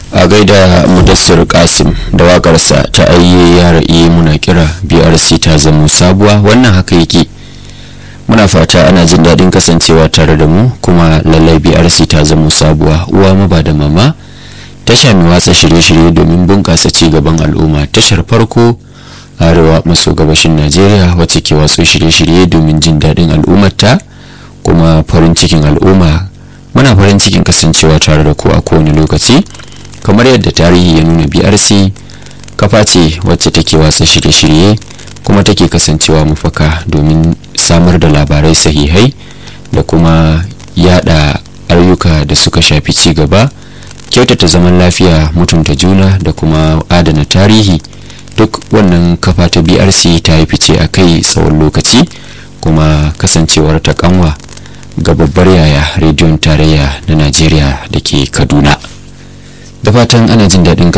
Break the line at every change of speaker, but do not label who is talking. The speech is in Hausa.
a gaida mudassir kasim da wakarsa ta ayye yara iya muna kira brc ta zamo sabuwa wannan haka yake muna fata ana jin daɗin kasancewa tare da mu kuma lallai brc ta zamo sabuwa uwa maba da mama tasha mai watsa shirye-shirye domin bunƙasa ci gaban al'umma tashar farko arewa maso gabashin najeriya wacce ke watsa shirye-shirye domin jin daɗin al'ummarta kuma farin cikin al'umma muna farin cikin kasancewa tare da ku a kowane lokaci kamar yadda tarihi ya nuna brc kafa ce wacce take watsa shirye-shirye kuma take kasancewa mafaka domin samar da labarai sahihai da kuma yada ayyuka da suka shafi ci gaba kyautata zaman lafiya mutunta juna da kuma adana tarihi duk wannan kafa ta brc ta yi fice a kai tsawon lokaci kuma kasancewar ta kanwa ga babbar yaya rediyon tarayya na najeriya da ke kaduna da fatan ana jin daɗin